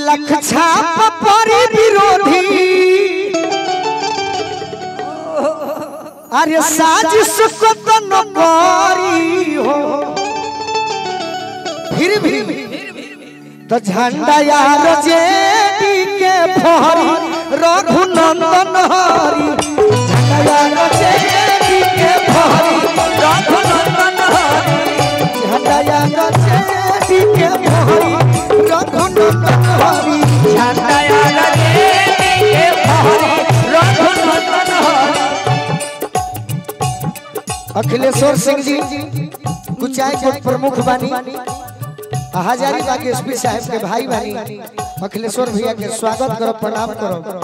लख छाप परी विरोधी अरे साजिश को तो न करी हो फिर भी तो झंडा यार जेडी के फहरी रघुनंदन हरी झंडा यार जेडी के फहरी रघुनंदन हरी झंडा यार जेडी के फहरी रघुनंदन हरी झंडा यार जेडी के फहरी रघुनंदन हरी अखिलेश्वर सिंह जी कुचाई के प्रमुख बानी हजारीबाग के एसपी साहब के भाई बानी अखिलेश्वर भैया के स्वागत करो प्रणाम करो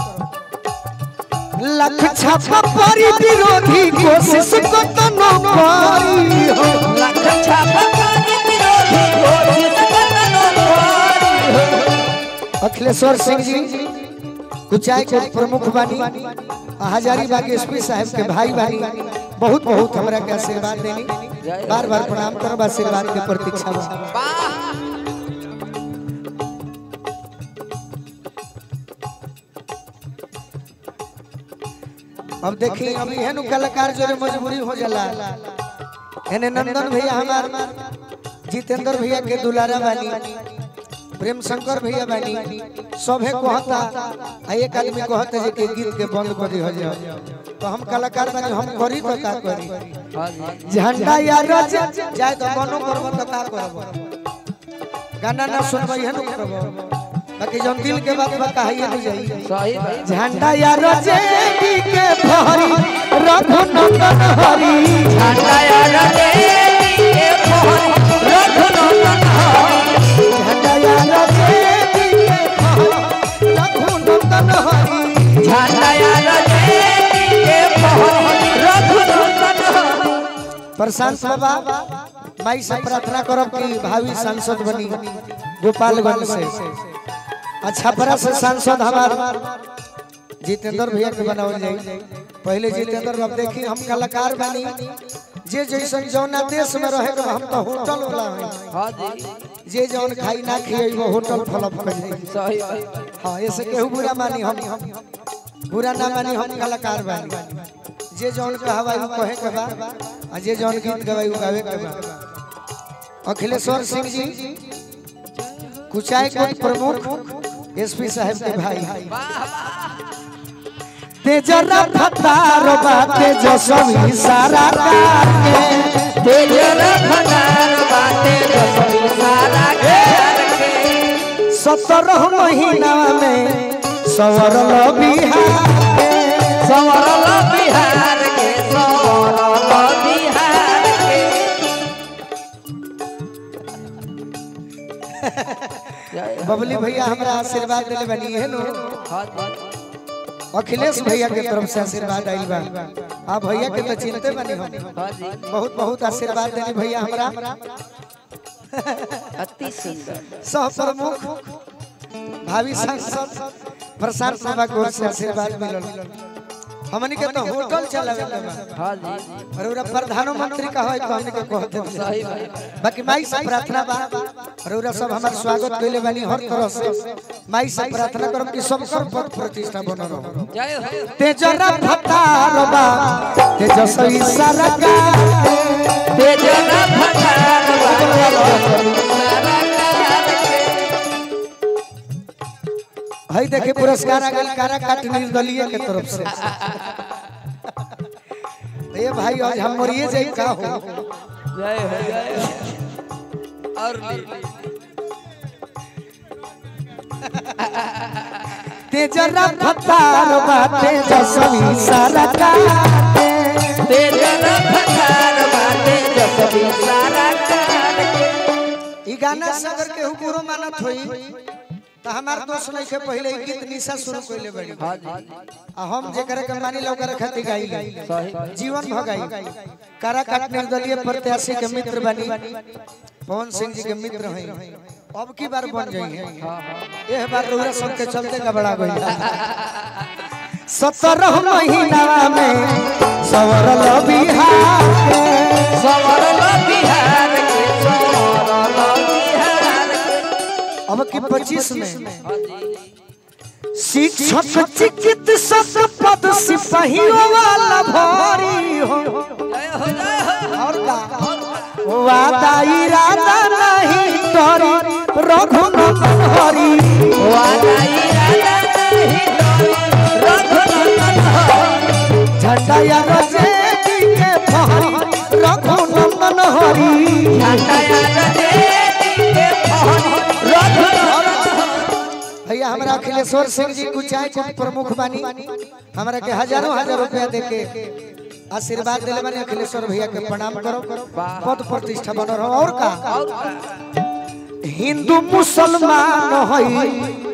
लख छापा परी विरोधी कोशिश को तो न पारी हो लख छापा पानी विरोधी कोशिश करनो पारी हो। अखिलेश्वर सिंह जी कुचाई के प्रमुख बानी हजारीबाग के एसपी साहब के भाई बानी बहुत बहुत हमरा के आशीर्वाद देनी बार बार प्रणाम करो आशीर्वाद के प्रतीक्षा बा अब देखी अब एहन कलाकार जो मजबूरी हो जाला एने नंदन भैया हमार जितेंद्र भैया के दुलारा बानी प्रेम शंकर भैया बानी सभे कहता आ एक आदमी कहता जे के गीत के बंद कर दियो जाओ तो हम कलाकार बानी हम करी तो का करी झंडा या रज जाय तो कोनो करब तो का करब गाना ना सुनबै है न करब बाकी जब दिल के बात बा कहिए नहीं जाई सही भाई झंडा या रजे के फहरी रघुनंदन हरी झंडा यार देवी के मोहन रघुनंदन हरी। झंडा या रजे के फहरी रघुनंदन हरी झंडा यार देवी के मोहन रघुनंदन हरी। प्रशांत बाबा माई से प्रार्थना करब कि भावी सांसद बनी गोपालगंज से अच्छा बड़ा से सांसद हमार जितेंद्र भैया के बनावल जाई पहले जितेंद्र अब देखी हम कलाकार बनी जे जैसन जौना देश में रहे के हम तो होटल वाला है हाँ जी जे जौन खाई ना खिए वो होटल फलप कर जाई सही भाई हाँ ऐसे केहू बुरा मानी हम बुरा ना मानी हम कलाकार बानी जे जौन कहवाई वो कहे के बा आ जे जौन गीत गवाई वो गावे के बा अखिलेश्वर सिंह जी कुचाई को प्रमुख एसपी साहब के भाई तेजरा फतार बाते जसवी सारा के तेजर भंडार बाटे दसवीं सारा घेर के सत्रह महीना में सवरल बिहार संवरल बिहार के संवरल बिहार के जय हो। बबली भैया हमरा आशीर्वाद दिले बनी है नो हाँ जी। अखिलेश भैया के तरफ से आशीर्वाद आइल बा आ भैया के तो चिंते बनी हम हाँ जी बहुत बहुत आशीर्वाद देनी भैया हमरा अति सुंदर सह प्रमुख भावी सांसद प्रशांत बाबा को से आशीर्वाद मिलल हमनी के तो होटल चलावे के बा हाँ जी और ओरा प्रधानमंत्री का है तो हमनी के कहते हैं। सही भाई बाकी माई से प्रार्थना बा और ओरा सब हमार स्वागत कइले बानी हर तरह से माई से प्रार्थना करम कि सब कर पद प्रतिष्ठा बनल रहो जय हो तेजरा फतार बा तेजस्वी सरकार तेजर भंडार बाटे दसवीं सारा घेर के हई देखे पुरस्कार आ गइल कारा काट निर्दलीय के तरफ से ए भाई आज हम मरिए जाई का हो जय हो जय हो और ले तेजरा फतार बा तेजस्वी सरकार तेजर भंडार बाटे दसवीं सारा घेर के ई गाना से अगर केहू बुरो मानत होई तो हमार दोस्त नहीं के पहले ई गीत निशा शुरू कइले बड़ी हाँ जी आ हम जेकरा के मानी लो करे खातिर गाई सही जीवन भगाई कारा काट निर्दलीय प्रत्याशी के मित्र बनी पवन सिंह जी के मित्र हैं अब की बार बन जाई है हाँ हाँ यह बार रउरा सब के चलते का बड़ा गई सत्रह महीना में सवरल बिहार के संवरल बिहार के संवरल बिहार के अब की पच्चीस में हाँ जी शिक्षक चिकित्सक पद सिपाहियों वाला भरी हो जय हो जय हो और का वादा इरादा नहीं तोरी रघुनंदन हरी वादा इरादा नहीं रघुनंदन हरी झंडा या रजे के फहरी रघुनंदन हरी झंडा याद दे के पहन रघुनंदन भैया हमरा अखिलेश्वर सिंह जी कुचाय को प्रमुख बानी हमरा के हजारों हजार रुपया दे के आशीर्वाद दिले बानी अखिलेश्वर भैया के प्रणाम करो पद प्रतिष्ठा बनो रहो और का और का हिंदू मुसलमान होई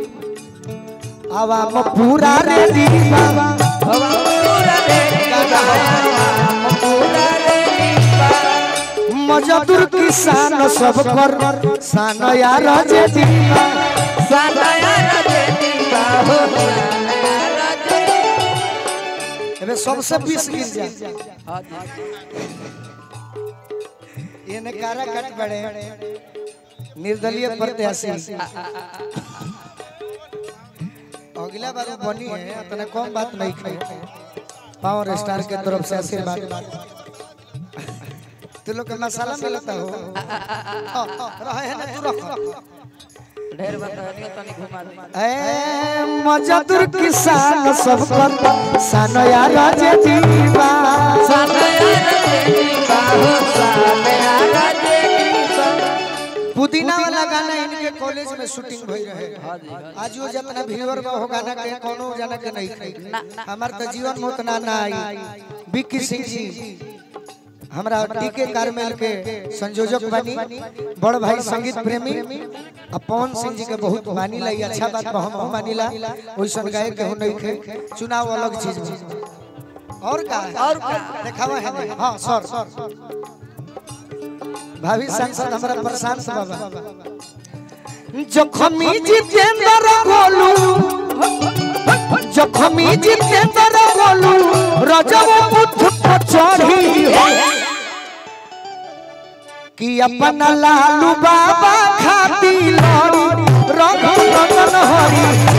आवाम पूरा रे दीवा हवा पूरा रे गाया पूरा रे दीवा मजदूर किसान सब कर सान यार जे दीवा सादा याद दे दीवा हो याद दे एबे सबसे बीस गिर जा हाँ जी ये ने कारा कट बड़े निर्दलीय प्रत्याशी अगला बार बनी है तने कम बात नहीं खाई पावर स्टार के तरफ से आशीर्वाद तू लोग के मसाला मिलता हो हाँ, हाँ, रहे है ना तू रख ढेर बतानियो तनी घुमा दे ए मजदूर किसान सब कर सान यार जे दीवा सादा याद दे दीवा हो सादा याद दे दीवा पुदीना वाला गाना इनके कॉलेज में शूटिंग भई रहे हाँ जी हाँ जी आज वो जितना व्यूअर में हो गाना के कोनो जाना के नहीं खाई हमार तो जीवन में उतना ना आई बिक्की सिंह जी हमरा डीके कारमेल के संयोजक बनी बड़ भाई संगीत प्रेमी आ पवन सिंह जी के बहुत मानी लाई अच्छा बात बा हम मानिला ओइसन गायक के हो नहीं खे चुनाव अलग चीज बा और का और का देखावा है नहीं? हाँ सर भावी सांसद हमारा प्रशांत बाबा जखमी जितेंद्र गोलू जखमी जितेंद्र गोलू रजब बुद्ध पर चढ़ी हो कि अपन लालू बाबा खाती लड़ी रघुनंदन हरी